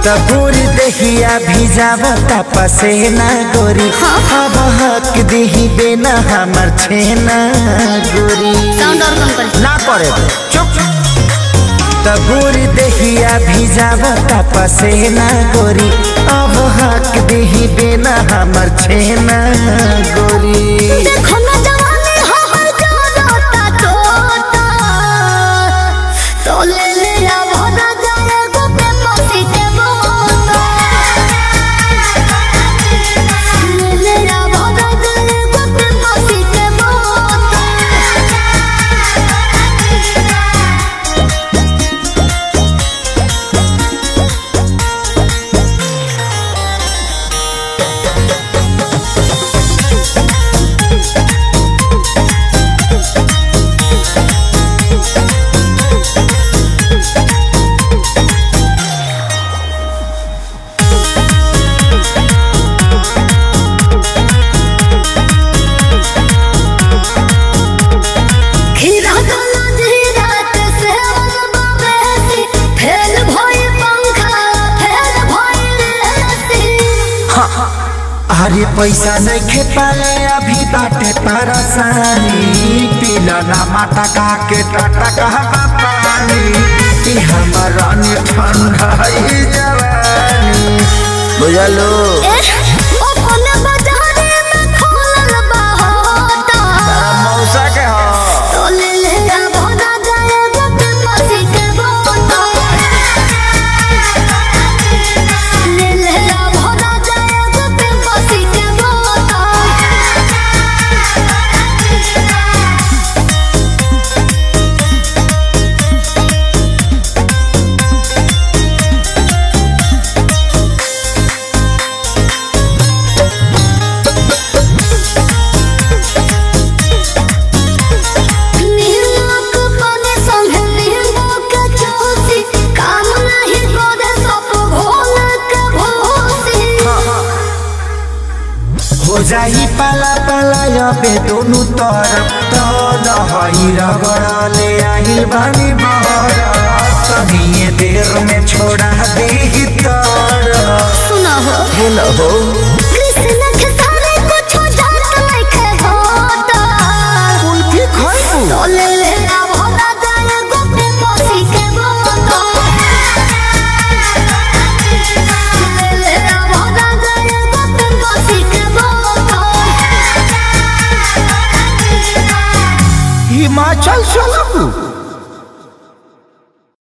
तबूर दहिया भिजावता पसेना गोरी अब हक दही देना हमर छेना गोरी साउंड और कम कर ना करे चुप तबूर दहिया भिजावता पसेना गोरी अब हक दही देना हमर छेना गोरी देखो ना जवानी हो हर जोरता तोता तो ले ले आ भोला जाए गोपे पसी के बोता ले ले आ भोला जाए गोपे पसी के बोता खीरा गला धीरा ते से अलबा बेसी फेल भई पंखा फेल भई लेसी अरे पैसा नहीं खे पाले अभी बाटे परेशानी पीला ना माता का के टाटा कहवा पानी ई हमारा नि ठंडा ई जवानी बुझलो ओ कोन बाजारे में खोलल बा होता मौसा के हो तो ले ले आ भोला जाए गोपे पसी के बोता ले ले आ भोला जाए गोपे पसी के बोता नीलोक बने संगे नीलोक चौसी काम नहीं करे सब भोल के भोसी हो जाई पाला पाला अबे दोनों तरफ तो दहई रगड़ले आई बानी बहर तनिए देर में छोड़ा दे तर सुना हो हेलो हो कृष्ण के सारे कुछ जात नहीं होता कुल्फी खाइबू तो ले ले आ भोला जाए गोपे पसी के बोता ले ले आ भोला जाए गोपे पसी के बोता हिमाचल चलबू